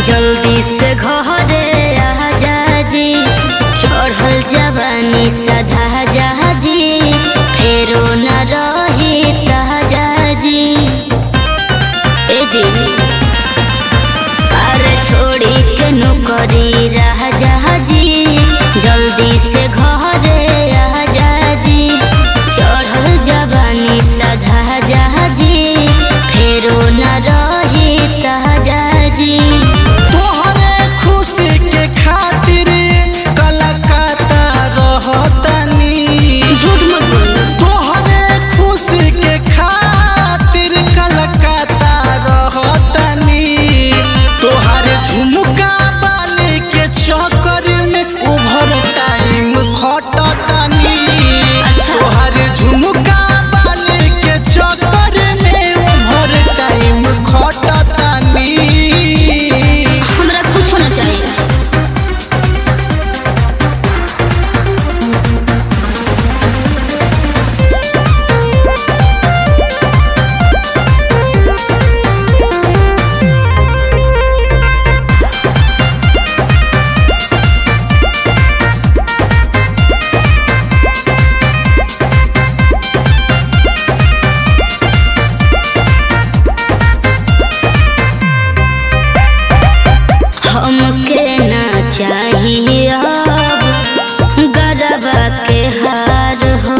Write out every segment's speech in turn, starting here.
जल्दी से घरे आजा जी चढ़ल जवानी सधा जी फेरो न रही ताजा जी ए जी अरे छोड़ी के नौकरी राजा जी जल्दी से घरे आजा जी चढ़ल जवानी सधा जी फेरो न रही ताजा जी तोहरे खुशी के खातिर कलकत्ता रहतनी झूठ मत बोलो तोहरे खुशी के खातिर कलकत्ता रहतनी तोहरे झुमका बाली के चक्कर में ओभर टाइम खटतनी अच्छा। तोहरे झुमका बाली के चक्कर में ओभर टाइम खटतनी हमरा कुछ होना चाहिए हमके ना चाहिए अब गरबा के हार हो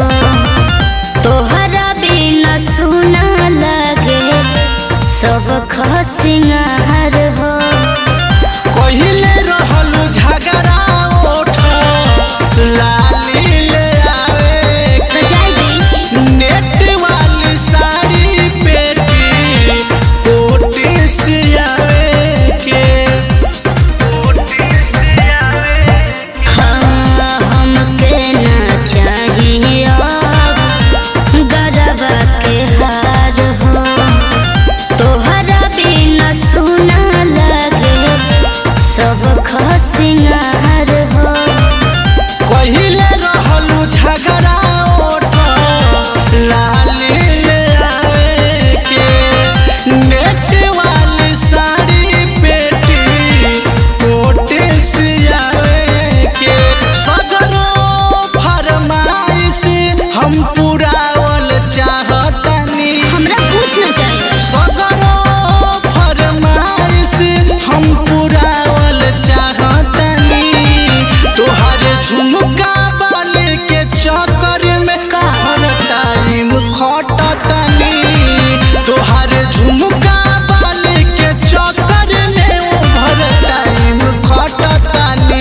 तोहरा बिना सुना लगे सब खसिंगार हो कहिले रहलु झगड़ा ओठ लाली ले आवे तो जाय दी नेट वाली साड़ी पेटी कोटी से आवे के कोटी से आवे हाँ, हमके ना चाहिए अब गरबा के हार हो तोहरा बिना सुना लगे सब खसिंगार हो कहिले रहलु झगड़ा ओठ लाली ले आवे के नेट वाली साड़ी पेटी कोटी से आवे के सगरो फरमाइश हम पुरावल चाहतनी हमरा कुछ ना चाहिए सगरो फरमाइश हम पुरावल चाहतनी तोहर झुमका बाले के चक्कर में का? हर टाइम खटतनी तोहर झुमका बाले के चक्कर में हर टाइम खटतनी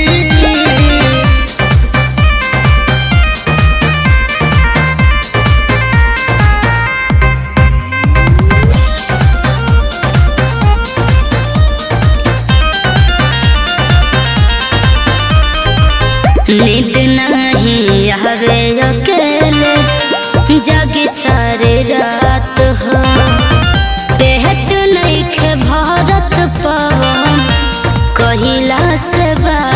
नींद नहीं आवे अकेले जागी सारे रात हो पेट नहीं खे भारत पवन कहिला से बात